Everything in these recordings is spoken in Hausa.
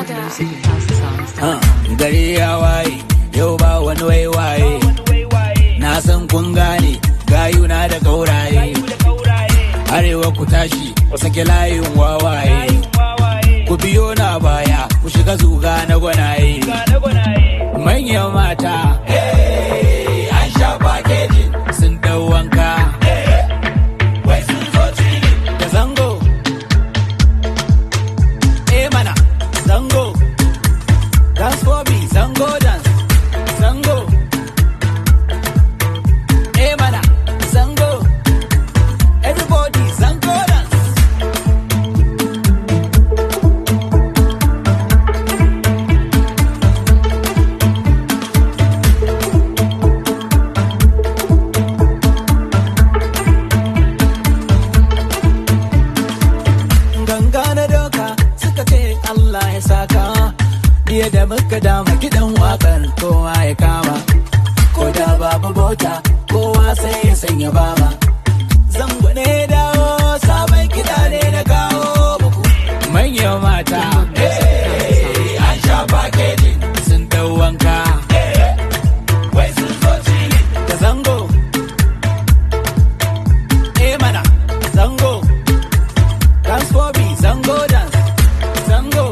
Uh, gari ya waye yau ba wani waiwaye na san kun gane gayuna da gauraye arewa ku tashi ku sake layin wawaye ku biyo na baya ku shiga zuga na gwanaye manyan mata hey, an sha pakejin sun dau wanka wai sun zo da zango eh mana zango dance for me zango dance zango eh mana zango everybody zango dance ganga na doka suka ce Allah ya saka Biye da muka dama kiɗan waƙar kowa ya kama ko da babu bota kowa sai ya sanya bama zango ne dawo sabon kiɗa ne na kawo muku manyan mata eh, an sha packaging sun dau wanka wai sun zo chili da zango eh mana zango Dance for me, Zango dance, Zango.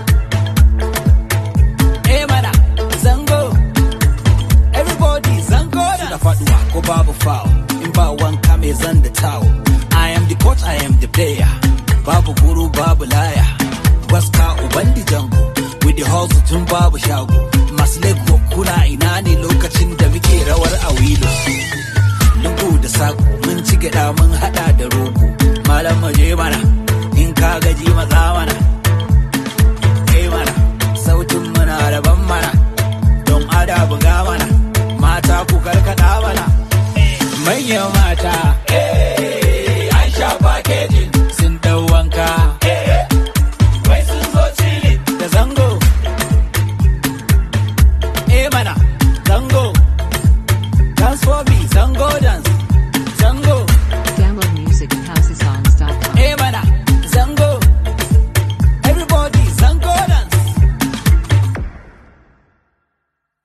Eh mana, Zango. Everybody, Zango dance. Da faduwa ko babu foul, in ba wanka mai zan da towel. I am the coach, I am the player. Babu guru, babu laya. Waska uban di jango, with the hustle tun babu shago. Masu lego kuna ina ne lokacin da muke rawar a wilo. lungu da sako mun ci gyaɗa mun haɗa da rogo malam maje mana in ka gaji maza mana kai mana sautin muna daban mana don ada buga mana mata ku karkada mana manyan mata